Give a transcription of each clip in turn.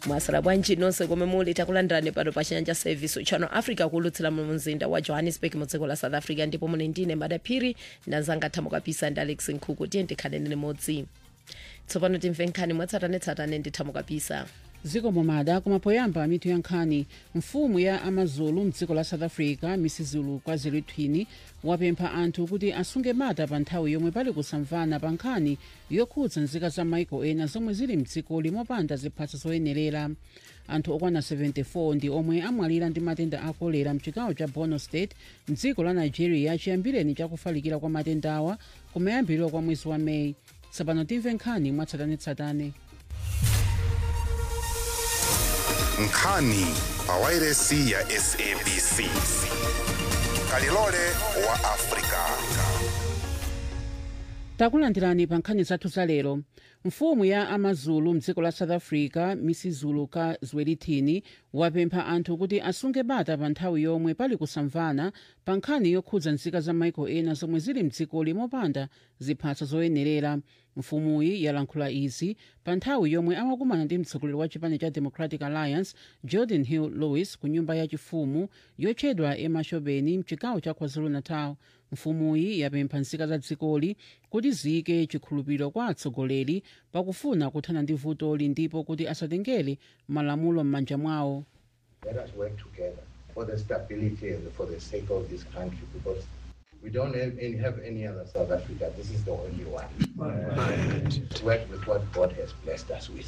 mwasala bwanji nonse komwe muli takulandirani pano pa chinyanja service channel africa kulutsira mu mzinda wa johannesburg mu dziko la south africa ndipo muli ndine madaphiri ndanzanga thamo kapisa ndi alex nkhuku tiye ndikhaleni limodzi tsopano timve nkhani mwatsatanetsatane ndi thamo kapisa dziko momada koma poyamba mitu ya nkhani mfumu ya amazulu mdziko la south africa misizulu kwazulu twini wapempha anthu kuti asunge bata pa nthawi yomwe pali kusamvana pa nkhani yokhudza nzika za maiko ena zomwe zili mdzikoli mopanda ziphaso zoyenerera anthu okwana 74 ndi omwe amwalira ndi matenda a kolera mchigawo cha borno state mdziko la nigeria chiyambireni chakufalikira kwa matendawa kumayambiriro kwa mwezi wa meyi tsopano timve nkhani mwatsatanetsatane nkhani pawairesi ya sabc kalilole wa afrika takulandirani pa nkhani zathu za lero mfumu ya amazulu mdziko la south africa misizulu ka zwelithini wapempha anthu kuti asunge bata pa nthawi yomwe pali kusamvana pa nkhani yokhudza nzika za maiko ena zomwe zili mdzikoli mopanda ziphaso zoyenerera mfumuyi yalankhula izi pa nthawi yomwe amakumana ndi mtsogoleri wa chipani cha democratic alliance jordan hill lewis ku nyumba yachifumu yotchedwa emashobeni mchigawo cha kwazulu-natal mfumuyi yapempha nzika za dzikoli kuti ziyike chikhulupiriro kwa atsogoleri pakufuna kuthana ndi vutoli ndipo kuti asatengere malamulo m'manja mwawo Let us work together for the stability and for the sake of this country because we don't have any, have any other South Africa. This is the only one. To work with what God has blessed us with.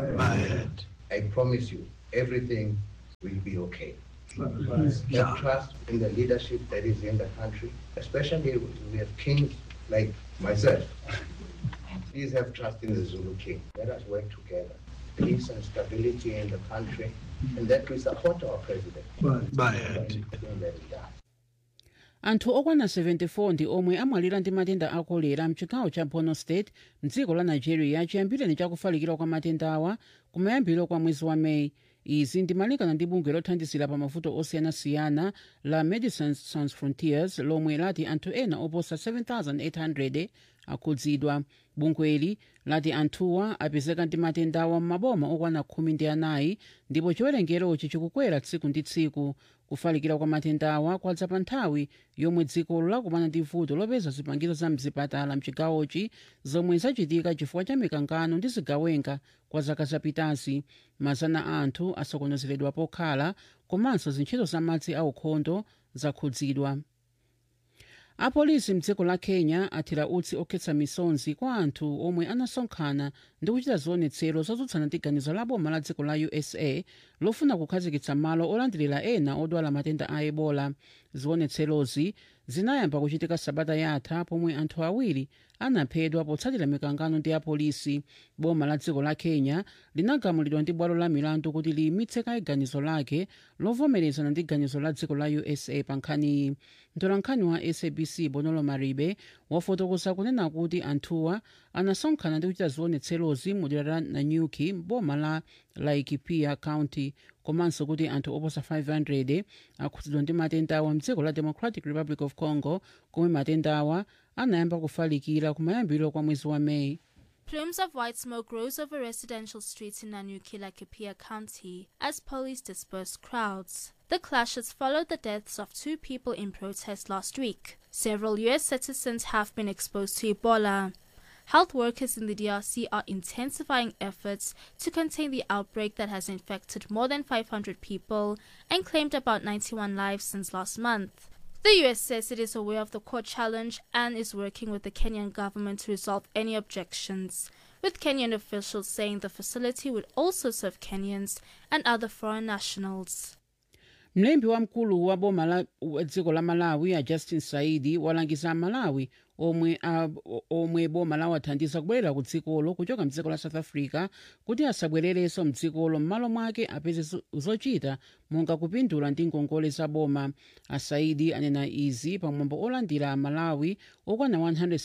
I promise you, everything will be okay. Have trust in the leadership that is in the country, especially we have kings like myself. Please have trust in the Zulu king. Let us work together. Peace and stability in the country, and that we support our president. Everything that he does. anthu okwana 74 ndi omwe amwalira ndi matenda a kolera mchigawo cha borno state mdziko la nigeria chiyambireni chakufalikira kwa matendawa kumayambiriro kwa mwezi wa meyi izi ndimalingana ndi bungwe lothandizira pa mavuto osiyanasiyana la medecines sans frontiers lomwe lati anthu ena oposa 7800 akhudzidwa bungweli lati anthuwa apezeka ndi matendawa m'maboma okwana khumi ndi anayi ndipo chiwerengerochi chikukwera tsiku ndi tsiku kufalikira kwa matendawa kwadza pa nthawi yomwe dzikolo lakumana ndi vuto lopeza zipangizo za mzipatala mchigawochi zomwe zachitika chifukwa cha mikangano ndi zigawenga kwa zaka zapitazi mazana a anthu asokonezeredwa pokhala komanso zintchito za madzi aukhondo zakhudzidwa apolisi mdziko la kenya athira utsi okhetsa misonzi kwa anthu omwe anasonkhana ndi kuchita zionetsero zotsutsana ndi ganizo la boma la dziko la usa lofuna kukhazikitsa malo olandirira ena odwala matenda a ebola zionetserozi zinayamba kuchitika sabata yatha pomwe anthu awiri anaphedwa potsatira mikangano ndi apolisi boma la dziko la kenya linagamulidwa ndi bwalo la milandu kuti liyimitse kaye ganizo lake lovomerezana ndi ganizo la dziko la usa pa nkhaniyi mtolankhani wa sabc bonolo maribe wafotokoza kunena kuti anthuwa anasonkhana ndi kuchita zionetserozi mu dera la nanyuki boma la laikipia county komanso kuti anthu oposa 500 akhudzidwa ndi matendawa mdziko la democratic republic of congo komwe matendawa anayamba kufalikira kumayambiriro kwa mwezi wa meyi Plumes of white smoke rose over residential streets in Nanyuki, Laikipia County as police dispersed crowds. The clashes followed the deaths of two people in protest last week. Several U.S. citizens have been exposed to Ebola. Health workers in the DRC are intensifying efforts to contain the outbreak that has infected more than 500 people and claimed about 91 lives since last month. The US says it is aware of the court challenge and is working with the Kenyan government to resolve any objections, with Kenyan officials saying the facility would also serve Kenyans and other foreign nationals. mlembi wamkulu wa boma la wa dziko la malawi a justin saidi walangiza amalawi omwe, a, omwe boma lawathandiza kubwerera ku dzikolo kuchoka mdziko la south africa kuti asabwererenso mdzikolo m'malo mwake apeze zo- zochita monga kupindula ndi ngongole za boma asaidi anena izi pamwambo olandira amalawi okwana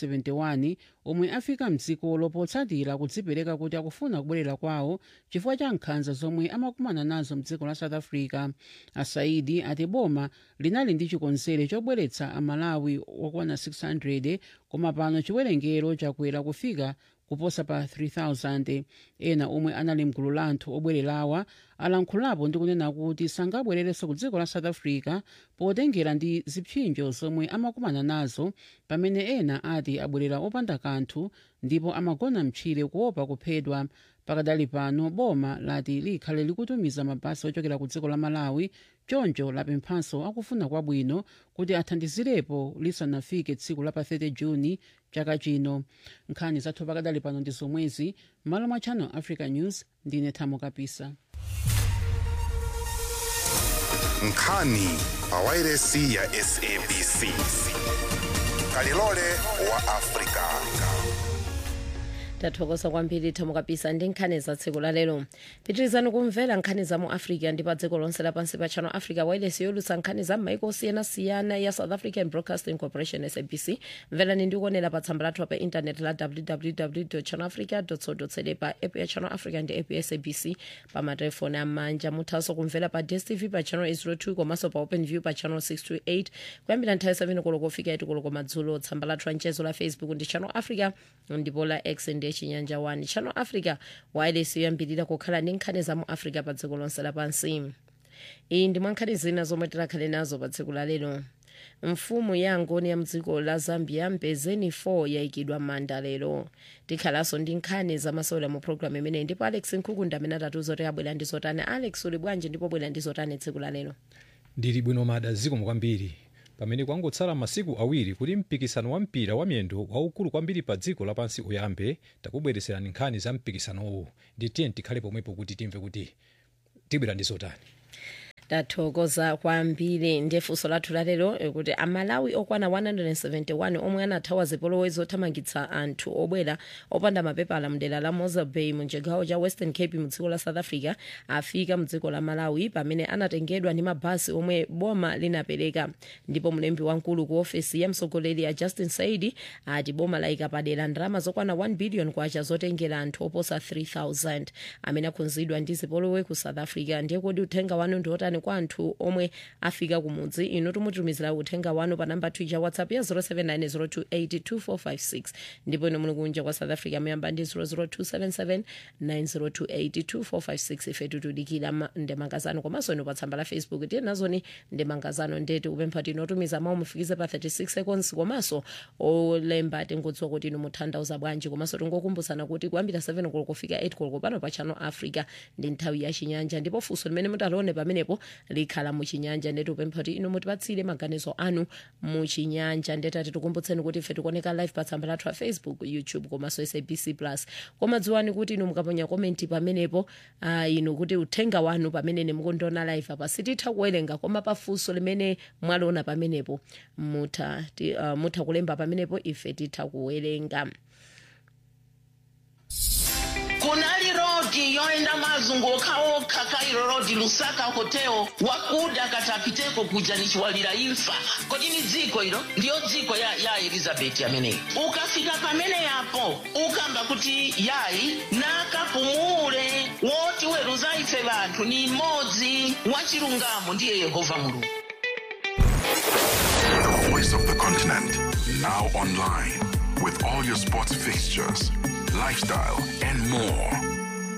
171 omwe afika mdzikolo potsatira kudzipereka kuti akufuna kubwerera kwawo chifukwa cha nkhanza zomwe amakumana nazo mdziko la south africa asaidi ati boma linali ndi chikonzero chobweretsa amalawi okwana 600 koma pano chiwerengero chakwera kufika kuposa pa 3000 ena omwe anali mgulu la anthu obwererawa alankhulapo ndi kunena kuti sangabwererenso ku dziko la south africa potengera ndi zipsinjo zomwe amakumana nazo pamene ena ati abwerera opanda kanthu ndipo amagona mtchire kuopa kuphedwa pakadali pano boma lati likhale likutumiza mabasi ochokera ku dziko la malawi choncho lapemphanso akufuna kwabwino kuti athandizirepo lisanafike tsiku la pa 30 juni chaka chino nkhani zathu pakadali pano ndi zomwezi malo mwa channel africa news ndine thamo kapisa nkhani pawairesi ya sabc kalilole wa afrika tathokoza kwambiri thamo kapisa ndi nkhani za tsiku la lero pitirizani kumvera nkhani za mu africa ndi pa dziko lonse lapansi pa channel africa wireless yolutsa nkhani za maiko osiyanasiyana ya south african broadcasting corporation sabc mverani ndi kuonera pa tsamba lathu pa intaneti la www channelafrica co za pa app ya channel africa ndi app ya sabc pa matelefoni amanja muthanso kumvera pa dstv pa channel 802 komanso pa open view pa channel 628 kuyambira nthawi 7 koloko kufika 8 koloko madzulo tsamba lathu la mchezo la facebook ndi channel africa ndipo la x ndi chinyanja 1 channel africa wireless yoyambirira kukhala ndi nkhani za mu africa pa dziko lonse lapansi iyi ndi mwa nkhani zina zomwe tikhale nazo pa tsiku la lero mfumu ya ngoni ya mdziko la zambia mpezeni 4 yayikidwa manda lero tikhalanso ndi nkhani zamasewera mu programu imeneyi ndipo alex nkhukunda amene atatiuza kuti abwera ndi zotani alex uli bwanji ndipo bwera ndi zotani tsiku la lero ndili bwino mada zikomo kwambiri pamene kwangotsala masiku awiri kuti mpikisano wa mpira wa miyendo waukulu kwambiri pa dziko lapansi uyambe takubweretserani nkhani za mpikisanowo ndi tiye tikhale pomwepo kuti timve kuti tibwera ndi zotani tathokoza kwambiri ndi funso lathu lalero kuti amalawi okwana 171 omwe anathawa zipolowe zothamangitsa anthu obwera opanda mapepala mdera la mosa bay mu chigawo cha western cape mu dziko la south africa afika mu dziko la malawi pamene anatengedwa ndi mabasi omwe boma linapereka ndipo mlembi wamkulu ku ofesi ya mtsogoleri ya justin saidi ati boma layika padera ndalama zokwana 1 billion kwacha zotengera anthu oposa 3000 amene akhudzidwa ndi zipolowe ku south africa ndiye kodi uthenga wanu ndi otani kwa anthu omwe afika kumudzi inu timutumizira uthenga wanu pa namba twitter whatsapp ya 0790282456 ndipo inu muli kunja kwa south africa muyamba ndi 0027790282456 ife tikudikira ndemangazano komanso inu pa tsamba la facebook tiye nazoni ndemangazano ndeti kupempha kuti inotumiza mawu mufikize pa 36 seconds komanso olemba tingodziwa kuti inu mutanthauza bwanji komanso tingokumbutsana kuti kuyambira 7 koloko kufika 8 koloko pano pa channel africa ndi nthawi ya chinyanja ndipo funso limene mutalione pamenepo likhala muchinyanja ndeti upempha kuti inu mutipatsire maganizo anu muchinyanja ndetati tikumbutseni kuti ife tikuoneka live pa tsamba lathu a facebook youtube komanso sabc plus koma dziwani kuti inu mukaponya komenti pamenepo uh, inu kuti uthenga wanu pamene mukundiona live apa sititha kuwerenga koma pafunso limene mwaliona pamenepo mutha, ti, uh, mutha kulemba pamenepo ife titha kuwerenga kunali rodi yoenda mazunguka okha kairo rodi lusaka hoteo wakuda katapiteko kuja nichiwalira imfa kodi ni dziko ilo ndiyo dziko ya, ya elizabeti ameneyi ukafika pamene yapo ukamba kuti yayi nakapumule woti weruza ife vanthu ni mmodzi wachilungamo ndiye yehova mulungu The voice of the continent, now online, with all your sports fixtures, lifestyle, and more.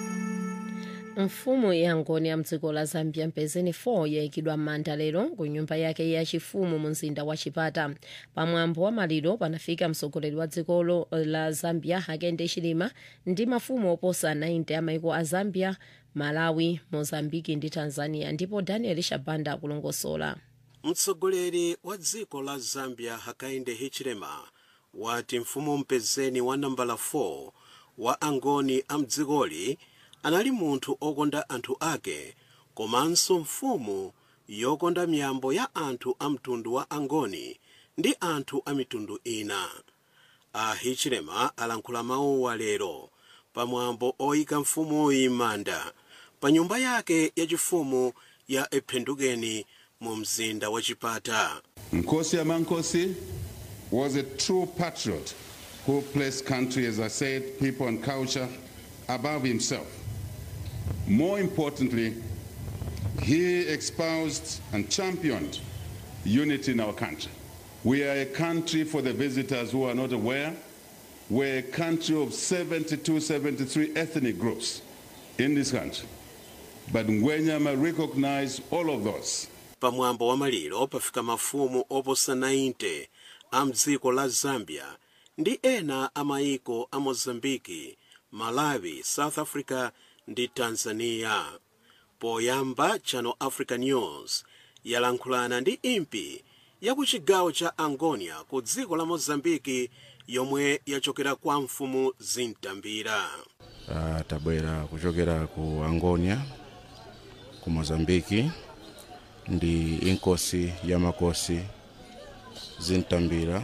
mfumu ya ngoni ya mdziko la zambia mpezeni 4 yayikidwa manda lero ku nyumba yake yachifumu mu mzinda wa chipata pamwambo wa maliro panafika mtsogoleri wa dzikolo la zambia hakainde hichilema ndi mafumu oposa 90 a maiko a zambia malawi mozambiki ndi tanzania ndipo daniel shabanda akulongosola mtsogoleri wa dziko la zambia hakainde hichilema wati mfumu mpezeni wa nambala 4 wa angoni a mdzikoli anali munthu okonda anthu ake komanso mfumu yokonda miyambo ya anthu a mtundu wa angoni ndi anthu a mitundu ina a hichilema alankhula mawuwa lero pamwambo oyika mfumuyi manda pa nyumba yake yachifumu ya ephendukeni mu mzinda wa chipata Nkosi Amankosi was a true patriot who placed country, as I said, people and culture above himself. More importantly, he espoused and championed unity in our country. We are a country for the visitors who are not aware. we're a country of 72, 73 ethnic groups in this country. But Ngwenyama recognized all of those. pamwambo wa maliro pafika mafumu oposa 90 a mdziko la zambia ndi ena a maiko a mozambiki malawi south africa ndi tanzania poyamba channel africa news yalankhulana ndi impi ya ku chigawo cha angonia ku dziko la mozambiki yomwe yachokera kwa mfumu zintambira uh, tabwera kuchokera ku angonia ku mozambiki ndi inkosi ya makosi zintambira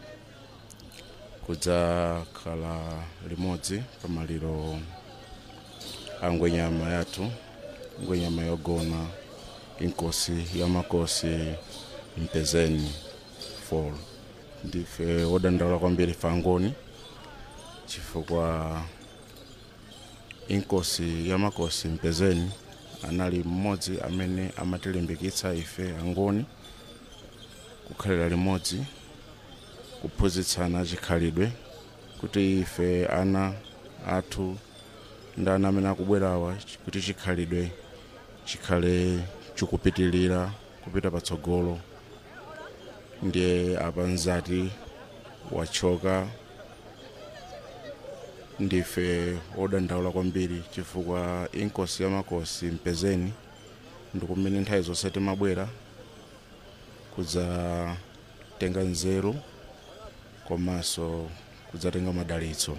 kudzakhala limodzi pamaliro a ngwenyama yathu ngwenyama yogona inkosi ya makosi mpezeni fall ndife wodandaula kwambiri fangoni chifukwa inkosi ya makosi mpezeni anali mmodzi amene amatilimbikitsa ife angoni kukhalira limodzi kuphunzitsana chikhalidwe kuti ife ana athu ndi ana amene akubwerawa kuti chikhalidwe chikhale chikupitilira kupita patsogolo ndiye apanzati wachoka ndife wodandaula kwambiri chifukwa inkosi ya makosi mpezeni ndikumene nthawi zonse timabwera kudzatenga nzeru komanso kudzatenga madalitso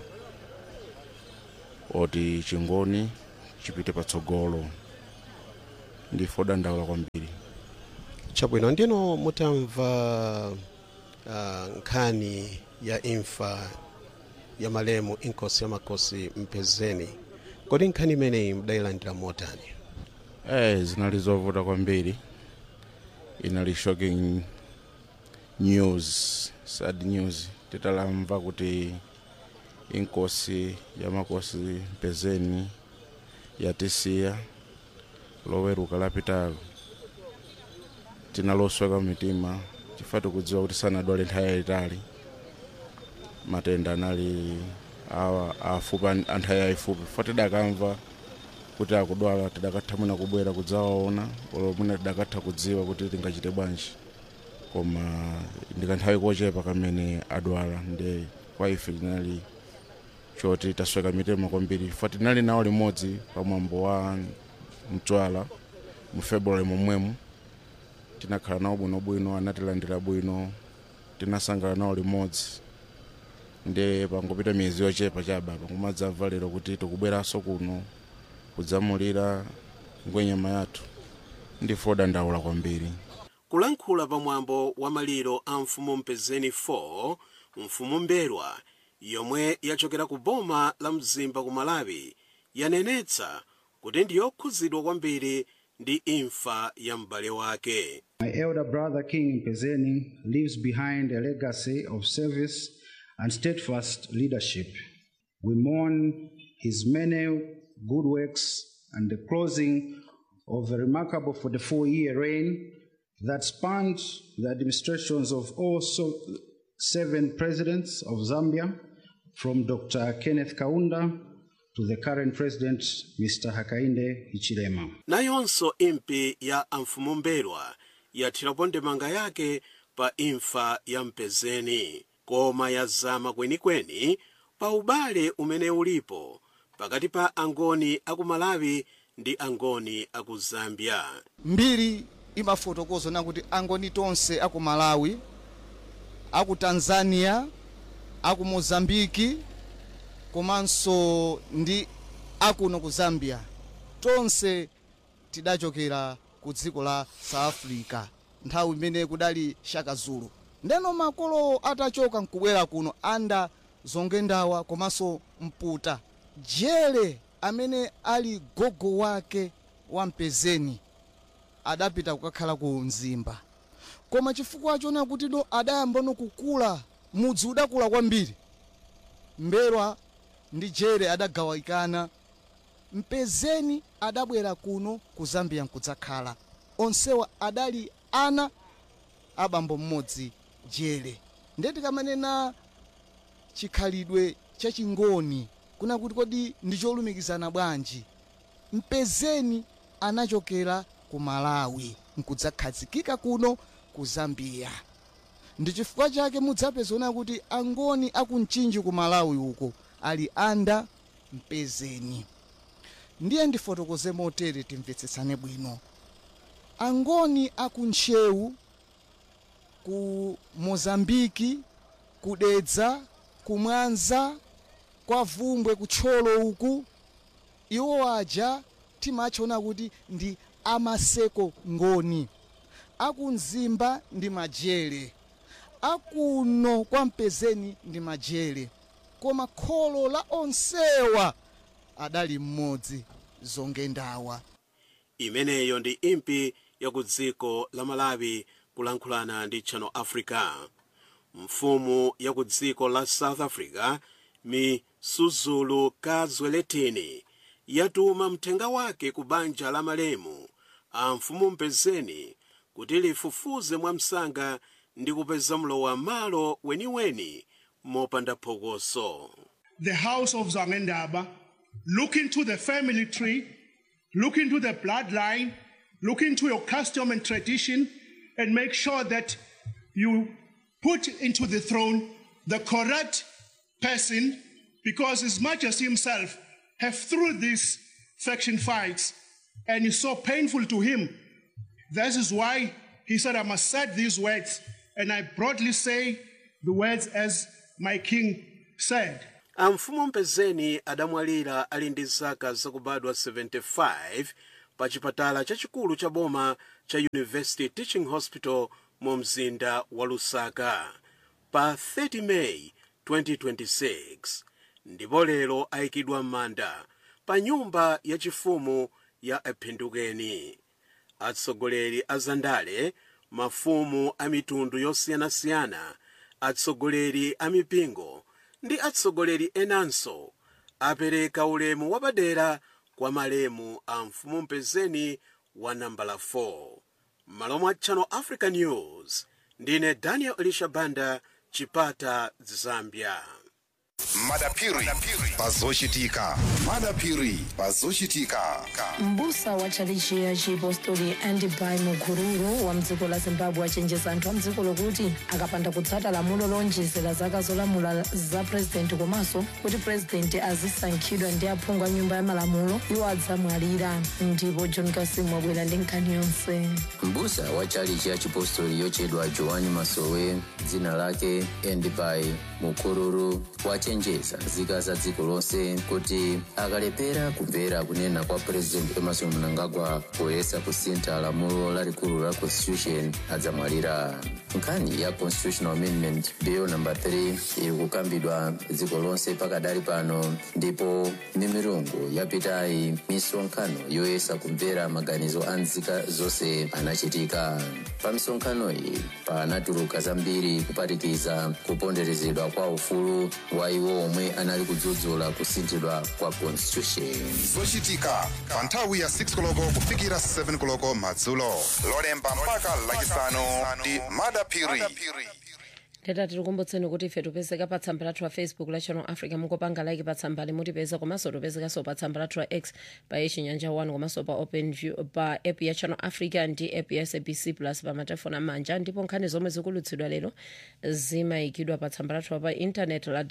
oti chingoni chipite patsogolo ndife wodandaula kwambiri chabwino ndino mutamva uh, nkhani ya imfa ya malemu inkosi ya makosi mpezeni kodi nkhani imeneyi mudayilandira motani eh zinali zovuta kwambiri inali shocking news sad news titalamva kuti inkosi ya makosi mpezeni yatisiya loweruka lapitalo tinalosweka mitima chifukwa tikudziwa kuti sanadwale nthawi yayitali matenda anali awa afupi anthawi yayifupi fo tidakamva kuti akudwala tidakatha mwina kubwera kudzawaona olo mwina tidakatha kudziwa kuti tingachite bwanji koma ndikanthawi kochepa kamene adwala ndi kwa ife linali choti tasweka mitima kwambiri fo tinali nawo limodzi pamwambo wa mtswala mu february momwemo tinakhala nawo bwinobwino anatilandira bwino tinasangala nawo limodzi ndi pangopita miyezi yochepa chabapa kumadzamva lero kuti tikubweranso kuno kudzamulira ngwenyama yathu ndife wodandaula kwambiri kulankhula pamwambo wa maliro a mfumu mpezeni 4 mfumu mberwa yomwe yachokera ku boma la mzimba ku malawi yanenetsa kuti ndiyokhudzidwa kwambiri ndi imfa ya m'bale wake My elder brother King Mpezeni leaves behind a legacy of service and steadfast leadership. We mourn his many good works and the closing of a remarkable 44 year reign that spanned the administrations of all so seven presidents of Zambia, from Dr. Kenneth Kaunda to the current president, Mr. Hakainde Hichilema. nayonso impi ya amfumu mberwa yathirapo ndemanga yake pa imfa ya mpezeni koma yazama kwenikweni pa ubale umene ulipo pakati pa angoni aku malawi ndi angoni aku zambia mbiri imafotokoza na kuti angoni tonse aku malawi aku tanzania aku mozambiki komanso ndi akuno ku zambia tonse tidachokera ku dziko la south africa nthawi imene kudali shaka zulu ndeno makolo atachoka nkubwera kuno anda zongendawa komanso mputa jele amene ali gogo wake wa mpezeni adapita kukakhala ku mzimba koma chifukwa chona kuti do adayamba no kukula mudzi udakula kwambiri mberwa ndi jere adagawikana mpezeni adabwera kuno ku zambia nkudzakhala onsewa adali ana abambo mmodzi jere ndeti kamanena chikhalidwe chachingoni kuna kuti kodi ndi cholumikizana bwanji mpezeni anachokera ku malawi nkudzakhazikika kuno ku zambia ndi chifukwa chake mudzapezona kuti angoni akumchinji ku malawi uko ali anda mpezeni ndiye ndifotokoze motere timvetsetsane bwino angoni akuntchewu ku mozambiki kudedza kumwanza kwa vumbwe kutcholo uku iwo aja timachona kuti ndi amaseko ngoni akumzimba ndi majere akuno kwa mpezeni ndi majere koma kholo la onsewa adali mmodzi zongendawa imeneyo ndi impi ya ku dziko la malawi kulankhulana ndi channel africa mfumu ya ku dziko la south africa misuzulu kazweletini yatuma mthenga wake ku banja la malemu a mfumu mpezeni kuti lifufuze mwamsanga ndi kupeza mlowa malo weniweni mopanda phokoso the house of Zangendaba, look into the family tree, look into the bloodline, look into your custom and tradition, and make sure that you put into the throne the correct person, because His Majesty himself have through these faction fights, and it's so painful to him. That is why he said, I must say these words, and I broadly say the words as my king said. amfumu mpezeni adamwalira ali ndi zaka zakubadwa 75 pa chipatala chachikulu cha boma cha university teaching hospital mu mzinda wa lusaka pa 30 meyi 2026 ndipo lero ayikidwa m'manda pa nyumba yachifumu ya ephindukeni atsogoleri a zandale mafumu a mitundu yosiyanasiyana atsogoleri a mipingo ndi atsogoleri enanso apereka ulemu wapadera kwa malemu a mfumu mpezeni wa nambala 4 malo mwa channel africa news ndine daniel elisha banda chipata zambia madapiri pazochitika madapiri pazochitika mbusa wa tchalichi ya chipostori andibai mukururu wa mdziko la zimbabwe achenjeza anthu a mdziko lokuti akapanda kutsata lamulo lonjezera zaka zolamula za purezidenti komanso kuti purezidenti azisankhidwa ndi aphungu a nyumba ya malamulo iwo adzamwalira ndipo john kasim wabwera ndi nkhani yonse mbusa wa chalichi ya chipostori yochedwa joani masowe dzina lake endibai mukururu wachenjeza nzika za dziko lonse kuti akalepera kumvera kunena kwa purezidenti emerson mnangagwa poyesa kusintha lamulo lalikulu la constitution adzamwalira nkhani ya constitutional amendment bill number 3 iri kukambidwa dziko lonse pakadali pano ndipo mimirungu yapitayi misonkhano yoyesa kumvera maganizo a nzika zonse anachitika pa misonkhano iyi panatuluka zambiri kuphatikiza kuponderezedwa kwa ufulu wa iwo omwe anali kudzudzula kusinthidwa kwa constitution zochitika pa nthawi ya 6 koloko kufikira 7 koloko madzulo lolemba mpaka lachisanu ndi madapiri teta tikukumbutseni kuti ife tipezeka pa tsamba lathu la facebook la channel africa mukopanga like pa tsamba limutipeza komanso tipezekanso pa tsamba lathu la x pa yechinyanja 1 komanso pa open view pa app ya channel africa ndi app ya sabc plus pa matelefoni amanja ndipo nkhani zomwe zikulutsidwa lero zimayikidwa pa tsamba lathu pa intanet la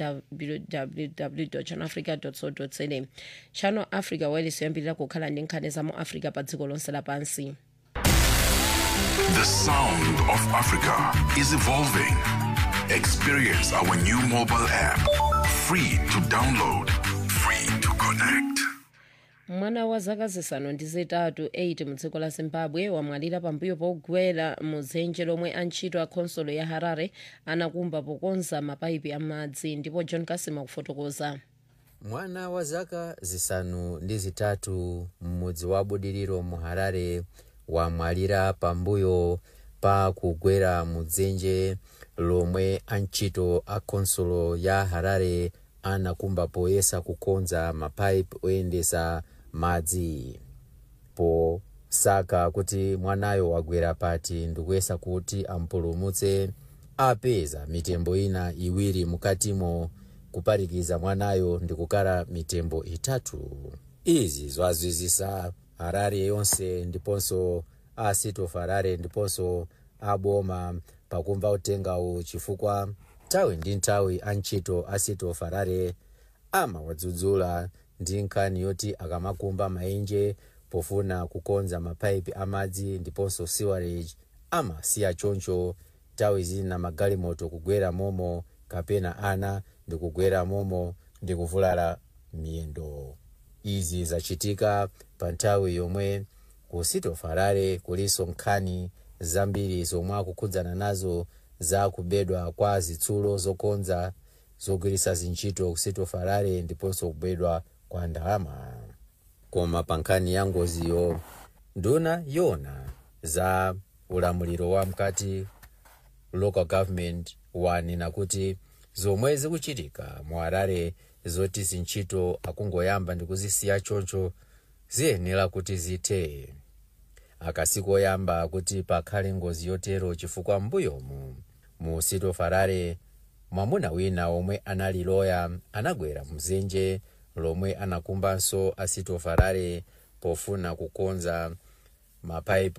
www channel africa co za channel africa wireless yoyambirira kukhala ndi nkhani za mu africa pa dziko lonse lapansi The sound of Africa is evolving. Experience our new mobile app. Free to download, free to connect. mwana wa zaka zisanu ndi zitatu 8 mu dziko la zimbabwe wamwalira pambuyo pogwera mu dzenje lomwe antchito a khonsolo ya harare anakumba pokonza mapayipi amadzi ndipo john kasima kufotokoza mwana wa zaka zisanu ndi zitatu m'mudzi wa budiriro mu harare wamwalira pambuyo pa kugwera mu dzenje lomwe antchito a khonsolo ya harare anakumba poyesa kukonza mapaipi oyendesa madzi posaka kuti mwanayo wagwera pati ndikuyesa kuti ampulumutse apeza mitembo ina iwiri mukatimo kuparikiza mwanayo ndi kukhala mitembo itatu izi zwazwizisa harare yonse ndiponso a city of harare ndiponso aboma pakumva utengawu chifukwa nthawi ndi nthawi antchito a city of harare amawadzudzula ndi nkhani yoti akamakumba maenje pofuna kukonza mapaipi amadzi ndiponso sewerage amasiya choncho nthawi zina magalimoto kugwera momo kapena ana ndikugwera momo ndikuvulala miyendo izi zachitika pa nthawi yomwe ku city of harare kulinso nkhani zambiri zomwe akukhudzana nazo za kubedwa kwa zitsulo zokonza zogwiritsa zintchito ku city of harare ndiponso kubedwa kwa ndalama koma pa nkhani ya ngoziyo nduna yona za ulamuliro wa mkati local government wanena kuti zomwe zikuchitika mu harare zoti zintchito akungoyamba ndi kuzisiya choncho ziyenera kuti zithe akasikoyamba kuti pakhale ngozi yotero chifukwa mbuyomu mu city of harare mwamuna wina omwe anali loya anagwera mzenje lomwe anakumbanso a city of harare pofuna kukonza mapaipi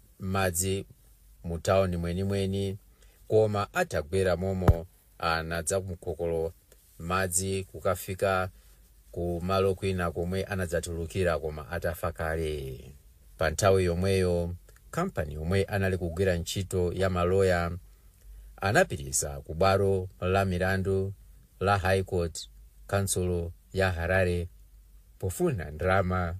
amadzi mu tawuni mwenimweni koma atagwera momo anadza kumkokolo madzi kukafika ku malo kwina komwe anadzatulukira koma atafa kale pa nthawi yomweyo kampani yomwe anali kugwira ntchito ya maloya anapitisa ku bwalo la milandu la high court kansulo ya harare pofuna ndalama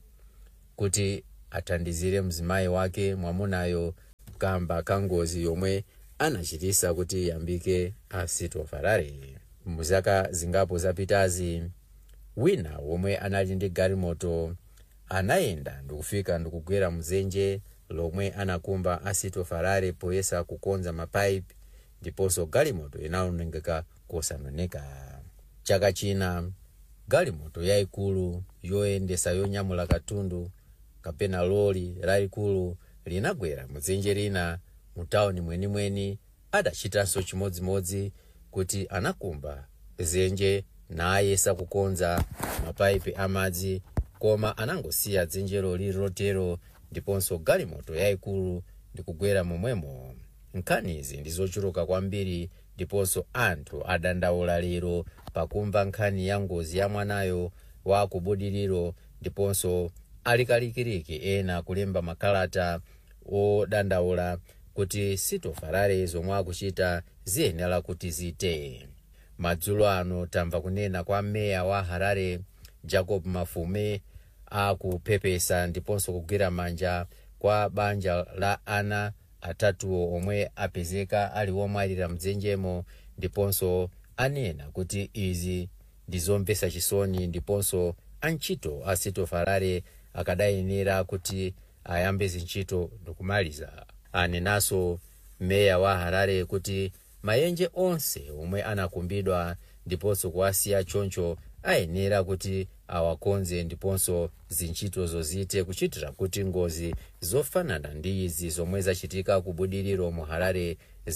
kuti athandizire mzimayi wake mwamunayo kamba ka ngozi yomwe anachitisa kuti yambike a city of harare muzaka zingapo zapitazi wina womwe anali ndi galimoto anayenda ndikufika ndikugwera mzenje lomwe anakumba a city of harare poyesa kukonza mapaipi ndiponso galimoto inaonongeka kosanoneka chaka china galimoto yayikulu yoyendesa yonyamula katundu kapena loli lalikulu linagwera mudzenje lina mu tawuni mwenimweni adachitanso chimodzimodzi kuti anakumba dzenje nayesa kukonza mapaipi amadzi koma anangosiya dzenjelo lili lotero ndiponso galimoto yayikulu ndikugwera momwemo nkhanizi ndi zochuluka kwambiri ndiponso anthu adandaula lero pakumva nkhani ya ngozi ya mwanayo wa kubudiriro ndiponso alikalikiriki ena kulemba makalata odandaula kuti city of harare zomwe akuchita ziyenera kuti zite madzulo ano tamva kunena kwa meya wa harare jacob mafume akupepesa ndiponso kugwira manja kwa banja la ana atatuwo omwe apezeka ali womwalira mdzenjemo ndiponso anena kuti izi ndizomvesa chisoni ndiponso antchito a city of harare akadayenera kuti ayambe zintchito ndikumaliza anenanso meya wa harare kuti maenje onse omwe anakumbidwa ndiponso kuwasiya choncho ayenera kuti awakonze ndiponso zintchito zozite kuchitira kuti ngozi zofanana ndi izi zomwe zachitika ku budiriro mu harare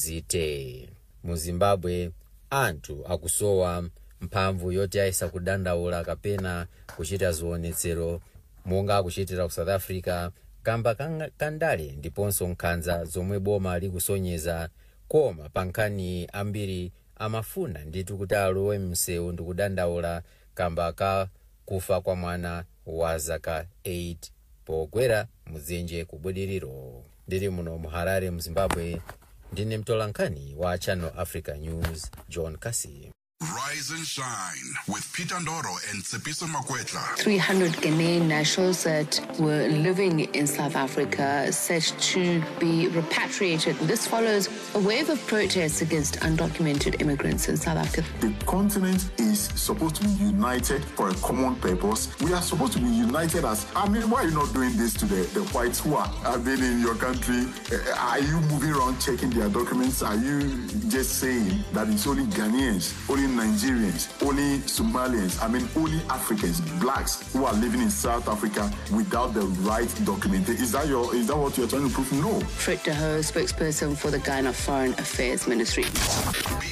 zite mu zimbabwe anthu akusowa mphamvu yoti ayesa kudandaula kapena kuchita ziwonetsero monga akuchitira ku south africa kamba kandale ndiponso nkhanza zomwe boma likusonyeza koma pa nkhani ambiri amafuna nditu kuti alowe msewu ndikudandaula kamba ka kufa kwa mwana wa zaka 8 pogwera mudzenje ku budiriro ndili muno mu harare mu zimbabwe ndine mtolankhani wa channel africa news john kasi Rise and shine with Peter Ndoro and Tsepiso Makwetla. 300 Ghanaian nationals that were living in South Africa set to be repatriated. This follows a wave of protests against undocumented immigrants in South Africa. The continent is supposed to be united for a common purpose. We are supposed to be united as. I mean, why are you not doing this to the, the whites who are, have been in your country? Uh, Are you moving around checking their documents? Are you just saying that it's only Ghanaians, only Nigerians, only Somalians, I mean, only Africans, blacks who are living in South Africa without the right documentation? Is that your? Is that what you're trying to prove? No. Frit de Hoo, spokesperson for the Ghana Foreign Affairs Ministry.